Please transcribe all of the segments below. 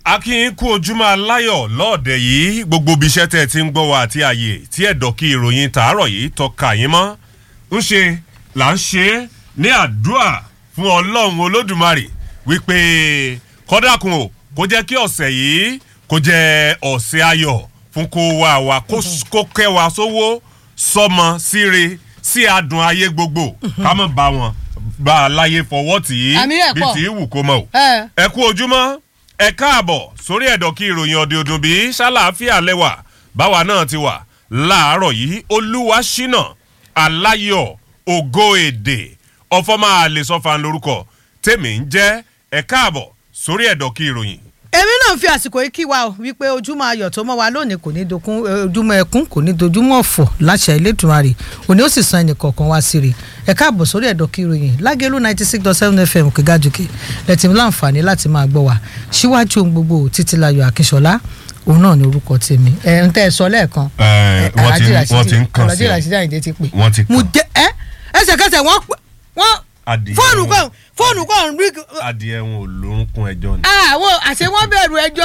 akínyìn kú ojúmọ́ aláyọ̀ lọ́ọ̀dẹ̀ yìí gbogbo ibi iṣẹ́ tẹ́ ẹ ti ń gbọ́ wa àti àyè tí ẹ̀dọ̀ kí ìròyìn tàárọ̀ yìí tọ́ka yín mọ́ ń ṣe là ń ṣe é ní àdúrà fún ọlọ́run olódùmarè wípé kọ́dàkùn o kó jẹ́ kí ọ̀sẹ̀ yìí kó jẹ́ ọ̀sẹ̀ ayọ̀ fún kó wa wa kó kẹ́ wa sówó sọmọ síre sí adùn ayé gbogbo ká mọ̀ bá wọn bá a láyé fọwọ́ tì í Àmì ẹ̀ bí pọ̀. tí í wù kó mọ̀ o ẹ ẹ kú ojúmọ́ ẹ káàbọ̀ sórí ẹ̀dọ̀ kí ìròyìn ọ̀dẹ ọdún bíi ṣàlàáfíà lẹ́wà báwa náà ti wà láàárọ̀ yìí olúwa ṣínà aláyọ̀ ògo èdè ọ̀fọ́mà àlesọ́fà lórúkọ tèmi ń jẹ́ ẹ káàbọ̀ sórí ẹ̀dọ̀ kí ìròyìn. èmi náà fi àsìkò yìí kí wa o wípé ojúmọ́ ayọ̀ tó mọ́ wa lónìí kò ní dokun eh, ojúmọ́ ẹkún kò ní dojúmọ́ ọ̀fọ̀ láṣà Elédùmarè òní ó sì san ẹnì kọ̀ọ̀kan wá sí rè ẹ káàbọ̀ sórí ẹ̀dọ̀ kí ìròyìn lágẹ̀lú ninety six dot seven fm kígájúkè lẹ́tì mi láǹfààní láti máa gbọ́ wa síwájú ohun gbogbo títílayọ̀ akínṣọlá òun náà ni orúkọ tèmi ẹ ń tẹ́ ẹ sọ lẹ́ẹ̀kan Ẹ, wọ́n ti- wọ́n ti ń kàn sí Alhaji ọ. Rasheed Ayinde ti pè Wọ́n ti kàn. mo jẹ ẹ ẹsẹ̀kẹsẹ̀ wọ́n pè- wọ́n Adìyẹ fóònù wọn. kan fóònù kan rí adìẹ wọn ò lórúnkún ẹjọ́ ni. àwọn àṣẹ wọn bẹ̀rù ẹjọ́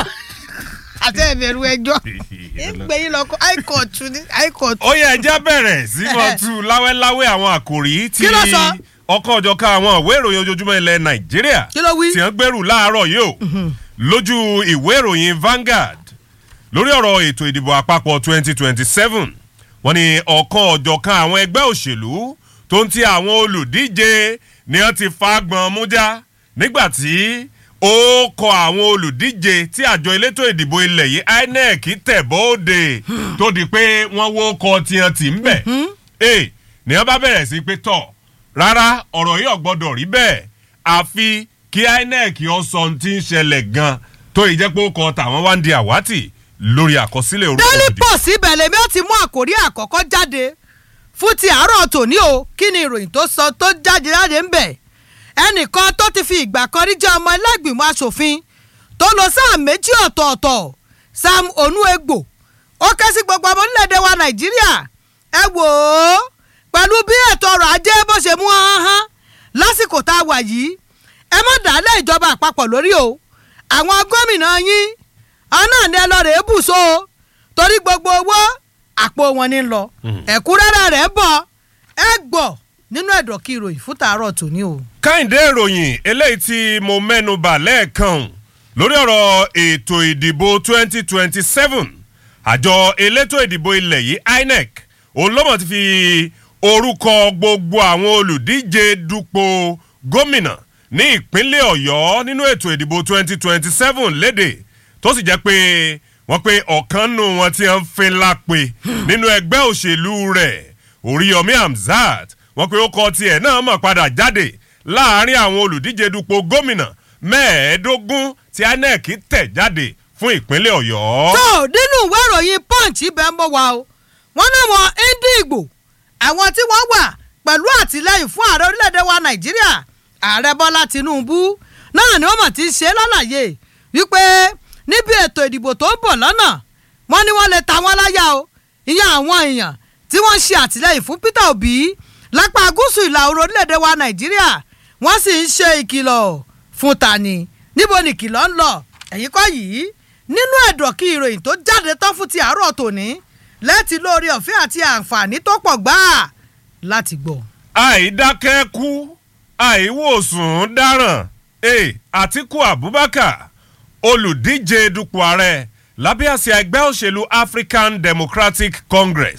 àṣẹ ìbẹ̀rù ẹjọ́ ń gbé yín lọ kó high court ní high court. ó yẹ ẹjẹ bẹ̀rẹ̀ sí mọ́ tú láwẹ́láwẹ́ àwọn àkòrí tí Kí ló sọ? ọkọ̀ ọ̀jọ̀ká àwọn ìwé ìròyìn ojoojúmọ́ ilẹ̀ nàìjíríà Kí ló wí? tí wọ́n gbèrú láàárọ̀ yìí o lójú ìwé ìròyìn Vanguard lórí ọ̀rọ̀ ètò ìdìbò àpapọ̀ 2027 wọ́n ní ọ̀kan ọ̀jọ̀ká àwọn ẹgbẹ́ òṣèlú tó ń ti àwọn olùdíje ni wọ́n ti fagbọn mújá nígbà tí ó kọ àwọn olùdíje tí àjọ elétò ìdìbò ilẹ̀ yìí INEC tẹ̀ bóde tó di pé wọ́n wó kọ tiẹ̀ tì ń bẹ̀ ee ni wọ́n bá bẹ̀rẹ̀ sí pé tọ̀ rárá ọ̀rọ̀ yìí ò gbọ́dọ̀ rí bẹ́ẹ̀ àfi kí INEC ó sọ ohun tí ń ṣẹlẹ̀ gan tó yìí jẹ́ pé ó kọ tàwọn wá ń di àwátì lórí àkọsílẹ̀ orúkọ daily òdìbò. post ibẹ̀ lèmi ó ti mú àkórí àkọ́kọ́ jáde fún ti àárọ̀ tòní o kí ni ìròyìn tó sọ tó jáde jáde ń bẹ̀ ẹnìkan tó ti fi ìgbà kan rí jẹ́ ọmọ ẹlẹ́gbìmọ̀ asòfin tó lọ sáà méjì ọ̀tọ̀ọ̀tọ̀ Sam Onuegbo ó ké sí gbogbo ọmọ orílẹ̀-èdè wa Nàìjíríà ẹ wò ó pẹ̀lú bí ètò ọrọ̀ ajé bó ṣe mú hán hán lásìkò tá a wà yìí ẹ má dàálẹ̀ ìjọba àpapọ̀ lórí o àwọn gómìnà yín ọ̀nà ni ẹ lọ rèé bù so torí gbogbo owó àpò wọn ní lọ ẹ̀kúnrẹ́rẹ́ rẹ̀ bọ̀ ẹ gbọ́ nínú ẹ̀dọ̀ kí ìròyìn fún tàárọ̀ tòní o. káyìndé ìròyìn eléyìí tí mo mẹ́nu bà lẹ́ẹ̀kan lórí ọ̀rọ̀ ètò ìdìbò 2027 àjọ elétò ìdìbò ilẹ̀ yìí INEC òun ló mọ̀ ti fi orúkọ gbogbo àwọn olùdíje dupò gómìnà ní ìpínlẹ̀ ọ̀yọ́ nínú ètò ìdìbò 2027 léde tó sì jẹ́ pé wọ́n pe ọ̀kan nù wọn tí wọ́n ń fin lápè nínú ẹgbẹ́ òṣèlú rẹ̀ oríyọmí hamzat wọ́n pe ó kọ tiẹ̀ náà mọ̀ padà jáde láàrin àwọn olùdíje dupò gómìnà mẹ́ẹ̀ẹ́dógún tí INEC tẹ̀ jáde fún ìpínlẹ̀ ọ̀yọ́. tó nínú ìwé ìròyìn punch ibẹ̀ ń bọ̀ wá o wọ́n náwọn Indigo àwọn tí wọ́n wà pẹ̀lú àtìlẹ́yìn fún ààrẹ orílẹ̀-èdè wa Nàìjíríà ààrẹ Bọ́lá Tinubu náà ni wọ́n mọ̀ ti ń ṣe lálàyé wípé níbi ètò ìdìbò tó ń bọ̀ lọ́nà wọ́n ní wọ́n lè ta wọ́n láyà o ìyẹn àwọn èèyàn tí wọ́n ṣe àtìlẹ́yìn fún Peter Obi lápá gúúsù ìlà oòrùn orílẹ̀-èdè wa Nàìjíríà wọ́n sì ń ṣe ìkìlọ̀ fún tani níbo ni ìkìlọ̀ ń lọ ẹ̀yìn kọ́ yìí nínú ẹ̀dọ̀ kí ìròyìn tó jáde tán fún ti àárọ̀ tòní lẹ́tí lórí ọ̀fẹ́ àti àǹfààní tó pọ̀ gbáà láti gbọ́. àìdákẹ́ kú àìwòsùn dáràn e Àtíkù Abubakar olùdíje dupò ààrẹ lábẹ́ àsíá ẹgbẹ́ òṣèlú African Democratic Congress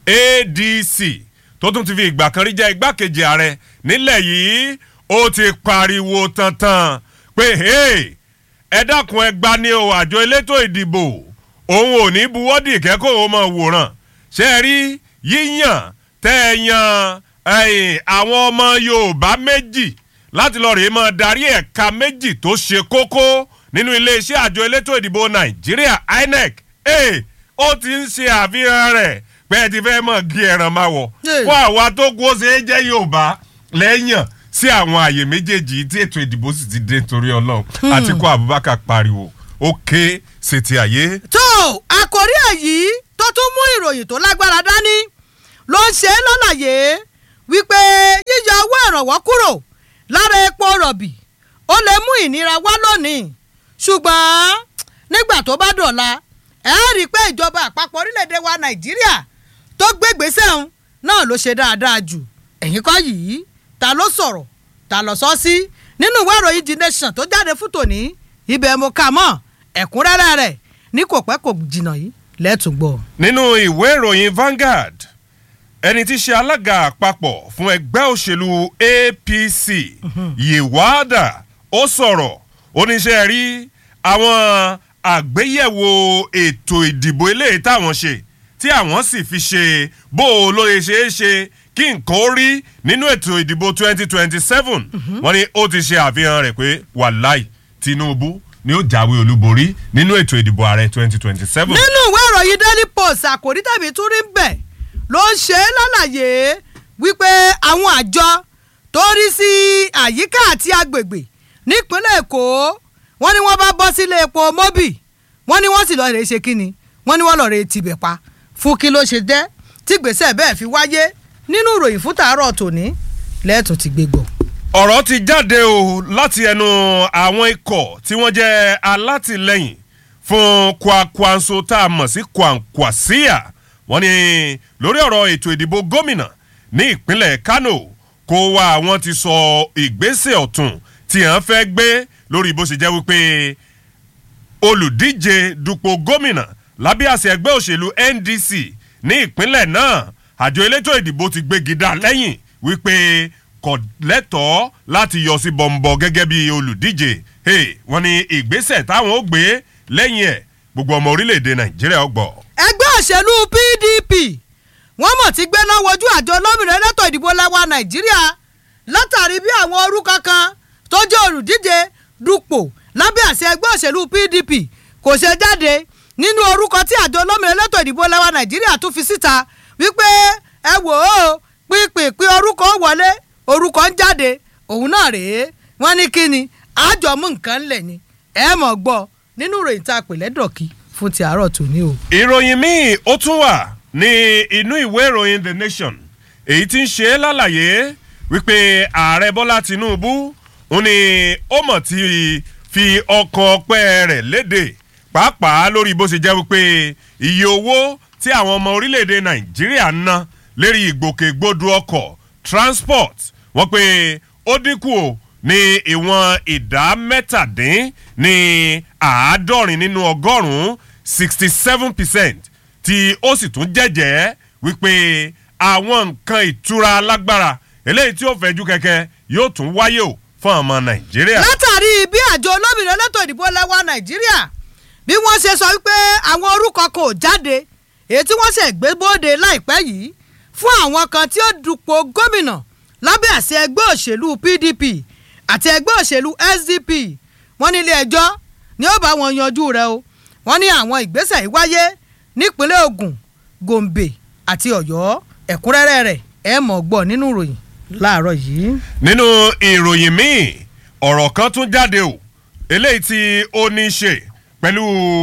ADC tó tún ti fi ìgbà kan rí jẹ́ igbákejì ààrẹ nílẹ̀ yìí ó ti pariwo tantan pé hey, ẹ dákun ẹ gbani o àjọ elétò ìdìbò òun ò ní buwọ́dì kẹ́kọ̀ọ́ ó mọ̀ wòran ṣe é rí yíyàn tẹ́ ẹ yan ẹ̀yìn àwọn ọmọ Yorùbá méjì láti lọ́ọ́ rèé máa darí ẹ̀ka méjì tó ṣe kókó nínú iléeṣẹ́ àjọ elétò ìdìbò Nàìjíríà INEC ẹ̀ ó ti ń ṣe àfihàn rẹ̀ pé ẹ ti fẹ́ mọ̀ gí ẹran máa wọ̀ Hey. fún àwa tó kú ó ṣe é jẹ́ Yorùbá lẹ́yìn sí àwọn àyè méjèèjì tí ètò ìdìbò sì ti dé torí Ọlọ́run Àtíkù Abubakar pariwo ó ké ṣètì àyè. tó àkórí èyí tó tún mú ìròyìn tó lágbára dání ló ń ṣe é lálàyé wípé yíyọ owó ìrànwọ́ kúrò lára epo rọ̀bì ó lè mú ìnira wá lónìí ṣùgbọ́n nígbà tó bá dọ̀la ẹ rí i pé ìjọba àpapọ̀ orílẹ̀-èdè wa nàìjíríà tó gbégbèsè ọ̀hún náà ló ṣe dáadáa jù ẹ̀yìn kọ́ yìí ta ló sọ̀rọ̀ ta ló sọ sí nínú ìwé ìròyìn the nation tó jáde fún tòní ibẹ̀ mo kà mọ́ ẹ̀kúnrẹ́rẹ́ rẹ̀ ní kò pẹ́ kò jìnnà yìí lẹ́tùn gbọ́. nínú ìwé ìròyìn Vanguard ẹni tí í ṣe alága àpapọ̀ fún ẹgbẹ́ òṣèlú APC Yewada ó sọ̀rọ̀ oníṣẹ́ rí àwọn àgbéyẹ̀wò ètò ìdìbò eléyìí táwọn ṣe tí àwọn sì fi ṣe bó o ló lè ṣeé ṣe kí nǹkan ó rí nínú ètò ìdìbò 2027 wọ́n ní ó ti ṣe àfihàn rẹ̀ pé wàláì Tinubu ni ó jáwé olúborí nínú ètò ìdìbò ààrẹ 2027. nínú ìwé ìròyìn daily post àkòrí tàbí tún rí bẹ́ẹ̀ ló ń ṣe é lálàyé wípé àwọn àjọ tó rí sí àyíká àti agbègbè nípínlẹ̀ èkó wọ́n ní wọ́n bá bọ́ sílé epo mobi wọ́n ní wọ́n sì lọ́ọ́ rè é ṣe kínni wọ́n ní wọ́n lọ́ọ́ rè é tibẹ̀ pa fún kí ló ṣe jẹ́ tí gbèsè bẹ́ẹ̀ fi wáyé nínú ìròyìn fún tàárọ̀ tòní lẹ́ẹ̀tún ti gbé gbọ́. ọ̀rọ̀ ti jáde o láti ẹnu àwọn ikọ̀ tí wọ́n jẹ́ alátìlẹ́yìn fún Kwakwanso tá a mọ̀ sí Kwankwasia wọ́n ní lórí ọ̀rọ̀ ètò ìdìbò gómìnà ní ìpínlẹ̀ Kano kó wá àwọn ti sọ ìgbésẹ̀ ọ̀tún tí wọ́n fẹ́ gbé lórí bó ṣe jẹ́ wípé olùdíje dupò gómìnà lábẹ́ àṣẹ ẹgbẹ́ òṣèlú NDC ní ìpínlẹ̀ náà àjọ elétò ìdìbò ti gbégi dá lẹ́yìn wípé kò lẹ́tọ̀ọ́ láti yọ sí bọ̀m̀bọ̀ gẹ́gẹ́ bí olùdíje hey, wọ́n ní ìgbésẹ̀ táwọn ó gbé lẹ́yìn ẹ̀ gbogbo ọmọ orílẹ̀-èdè Nàìjíríà gbọ́. ẹgbẹ́ òṣèlú PDP wọ́n mọ̀ ti gbé náà wojú àjọ olómìnira elétò ìdìbò lẹ́wà Nàìjíríà látàrí bí àwọn orúkọ kan tó jẹ́ olùdíje dupò lábẹ́ àṣẹ ẹgbẹ́ òṣèlú PDP kò ṣe jáde nínú orúkọ tí àjọ olómìnira elétò ìdìbò lẹ́wà Nàìjíríà tún fi síta wípé ẹ wò ó pínpín orúkọ wọlé orúkọ ń jáde òun náà rèé wọ́n ní kí ni àjọmú nǹkan ńlẹ̀ ni ẹ mọ̀ gbọ́ nínú ìròyìn tá a pè lẹ́dọ̀kí fún ti àárọ̀ tòní o. ìròyìn míì ó tún wà ní inú ìwé ìròyìn The Nation èyí tí ń ṣe é lálàyé wípé ààrẹ Bọ́lá Tinubu ń ní ó mọ̀ tí fi ọkàn ọpẹ́ rẹ̀ léde pàápàá lórí bó ṣe jẹ́ wípé iye owó tí àwọn ọmọ orílẹ̀-èdè Nàìjíríà ń ná lérí ìgbòkègbodò ọkọ̀ transport wọ́n pé ó dínkù o ní ìwọ̀n ìdá mẹ́tàdín ní àádọ́rin nínú ọgọ́rùn-ún sixty seven percent tí ó sì tún jẹ́jẹ́ wípé àwọn nǹkan ìtura alágbára eléyìí tí ó fẹ́jú kẹ̀kẹ́ yóò tún wáyé o fún ọmọ Nàìjíríà. látàrí bí àjọ olómìnira elétò ìdìbò lẹ́wà Nàìjíríà bí wọ́n ṣe sọ wípé àwọn orúkọ kan ò jáde èyí tí wọ́n ṣe gbé bóde láìpẹ́ yìí fún àwọn kan tí ó dupò gómìnà lábẹ́ àṣẹ ẹgbẹ́ òṣèlú PDP àti ẹgbẹ́ òṣèlú SDP wọ́n ní ilé ẹjọ́ ni ó bá wọn yanjú rẹ̀ o wọ́n ní àwọn ìgbésẹ̀ yìí wáyé nípínlẹ̀ Ògùn Gombe àti Ọ̀yọ́ ẹ̀kúnrẹ́rẹ́ rẹ̀ ẹ mọ̀ gbọ́ nínú ìròyìn láàárọ̀ yìí. nínú ìròyìn míì ọ̀rọ̀ kan tún jáde o eléyìí tí ó ní í ṣe pẹ̀lú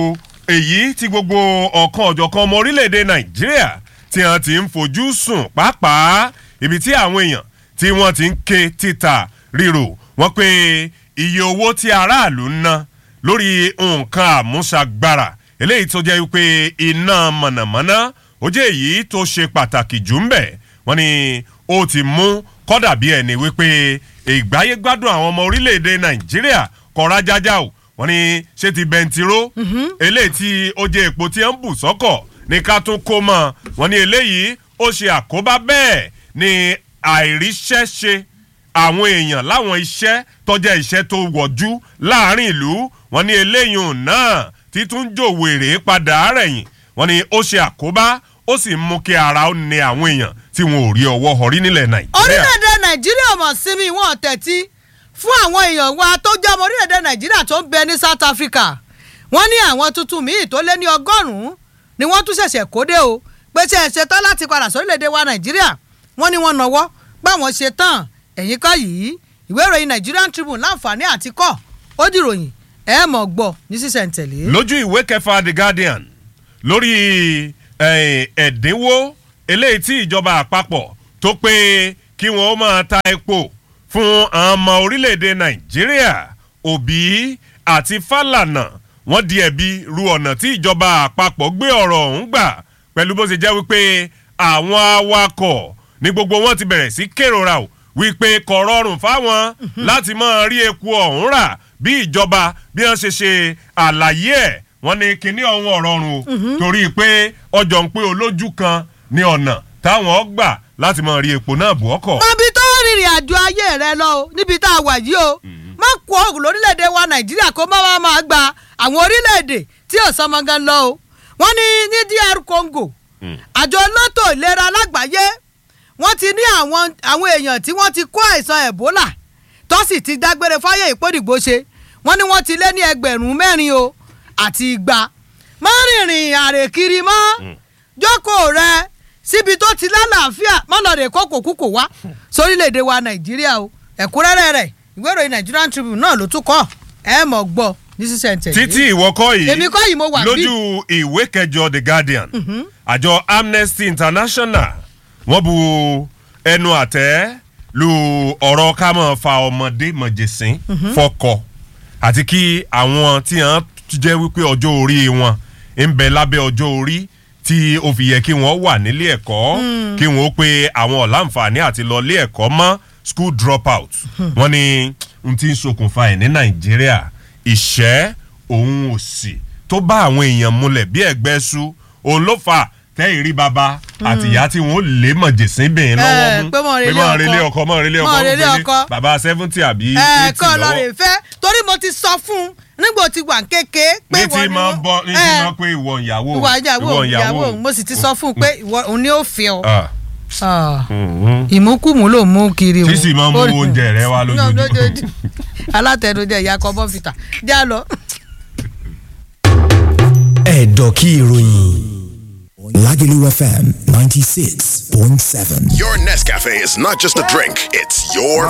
èyí tí gbogbo ọ̀kan ọ̀jọ̀kan ọmọ orílẹ̀-èdè Nàìjíríà tí wọ́n ti ń fojú sùn pàápàá ibi tí àwọn èèyàn tí wọ́n ti ń ké títà ríro wọ́n pé iye owó tí aráàlú ń ná lórí nǹkan àmúṣagbára eléyìí tó jẹ́ wípé iná mọ̀nàmọ́ná ó jẹ́ èyí tó ṣe pàtàkì jù ń bẹ̀ wọ́n ní ó ti mú kọ́dà bí ẹni wípé ìgbáyé gbádùn àwọn ọmọ orílẹ̀-èdè Nàìjíríà kọ́ra jájá o wọ́n ní ṣé ti bẹntiró eléyìí tí ó jẹ́ epo tí ń bù sọ́kọ̀ ní ká tún kó mọ́ wọ́n ní eléyìí ó ṣe àkóbá bẹ́ẹ̀ ni àìríṣẹ́ṣe àwọn èèyàn láwọn iṣẹ́ tọ́jà iṣẹ́ tó wọ̀jú láàrin ìlú wọ́n ní eléyìí náà títún jò wèrè padà rẹ̀yìn wọ́n ní ó ṣe àkóbá ó sì mú kí ara ó ní àwọn èèyàn tí wọn ò rí ọwọ́ họrí nílẹ̀ Nàìjíríà. orílẹ̀-èdè Nàìjíríà mọ̀ sí mi wọ́n tẹ̀tí fún àwọn èèyàn wa tó jẹ́ ọmọ orílẹ̀-èdè Nàìjíríà tó ń bẹ ní South Africa wọ́n ní àwọn tuntun míì tó lé ní ọgọ́rùn-ún ni wọ́n tún ṣẹ̀ṣẹ̀ kó dé o pé ṣe é ṣetán láti padà sórílẹ̀-èdè wa Nàìjíríà wọ́n ní wọ́n nọwọ́ báwọn ṣe tán ẹ̀yìn kọ́ yìí ìwé ìròyìn Nigerian Tribune láǹfààní àti kọ́ ó dìròyìn ẹ mọ̀ gbọ́ ní sísẹ̀ntẹ̀lé. lójú ìwé kẹfà The Guardian lórí ẹ̀dínwó eléyìí tí ìjọba àpapọ̀ tó pé kí wọ́n máa ta epo fún àwọn ọmọ orílẹ̀-èdè Nàìjíríà Òbí àti Fálànà wọ́n di ẹ̀bi ru ọ̀nà tí ìjọba àpapọ̀ gbé ọ̀rọ̀ ọ̀hún gbà pẹ̀lú bó ṣe jẹ́ wípé àwọn awakọ̀ ní gbogbo wọn ti bẹ̀rẹ̀ sí kérora o wípé kò rọrùn fáwọn láti máa rí epo ọ̀hún rà bí ìjọba bí wọ́n ṣe ṣe àlàyé ẹ̀ wọ́n ní kinní ọ̀hún ọ̀rọ̀rùn o torí pé ọjọ́ ń pé olójú kan ní ọ̀nà táwọn gbà láti máa rí epo náà bù ọkọ̀. mọbi tó rìnrìn àjò ayé rẹ lọ o níbi tá a wà yìí o má kó òògùn lórílẹ̀‐èdè wa nàìjíríà kó má wàá máa gba àwọn orílẹ̀‐èdè tí ò sọmọ gan lọ o wọ́n ní ní dr congo àjọ elétò ìlera lágbàáyé wọ́n ti ní àwọn àwọn èèyàn tí wọ́n ti kó àìsàn ebola tó sì ti dágbére fáyé ìpòdìgbò ṣe wọ́n ní wọ́n ti lé ní ẹgbẹ̀rún mẹ́rin o àti igba má rìnrìn àrèkiri mọ́ jókòó rẹ síbi tó ti lálàáfíà mọ́lọ́dẹ̀ kókò kúkò wá sórílẹ̀‐èdè wa nàìjíríà o ẹ̀kúnrẹ́rẹ́ rẹ̀ ìwé ìròyìn nigerian tribune náà ló tún kọ́ ẹ mọ̀ gbọ́ ní sísẹ̀ntẹ̀. títí ìwọ kọ́ yìí èmi kọ́ yìí mo wà bí. lójú ìwé kẹjọ the guardian àjọ amnesty international wọ́n bu ẹnu àtẹ́ lu ọ̀rọ̀ ká máa fa ọmọdé mọ̀jẹ̀sín fọkọ àti kí àwọn tí wọ́n jẹ́ wípé ọjọ́ orí wọn ń bẹ lábẹ́ ọjọ́ orí tí ó fi yẹ kí wọ́n wà nílé ẹ̀kọ́ kí wọ́n ó pe àwọn ọ̀làǹfààní àti lọ ilé ẹ̀kọ́ mọ́ school dropout wọ́n ní n ti ń ṣokùnfà ẹ̀ ní nàìjíríà ìṣẹ́ òun òsì tó bá àwọn èèyàn múlẹ̀ bí ẹ̀gbẹ́ sú òun ló fà tẹ́yìn rí baba àti ìyá tí wọ́n lè mọ̀ jèsín bìnrin lọ́wọ́ Eh, mú pé mọ̀ relé relé ọkọ. ọkọ mọ̀ relé ọkọ Mọ̀ mọ̀ relé relé ọkọ. baba seventy àbí ẹ eighty kọ́ lọ rè lọ́wọ́ fẹ́ torí mo ti sọ fún un nígbà tí wà kéke pé ní tí máa bọ́ ní tí ẹ, máa pé ìwọ ìyàwó ìwà ìyàwó òun, ìyàwó òun mo sì ti sọ fún un pé ìwọ òun ni ó fi ọ. Ah, Ah, mhm. ìmúkùmù ló mú kiri o. tí sì máa ń mú Ó- oúnjẹ rẹ wá lójoojúmọ́. alátẹnujẹ ìyá kọ bọ́fìtà já lọ. ẹ̀dọ̀ kí ìròyìn Lagelu FM ninety six point seven. Your Nescafe is not just a drink, it's your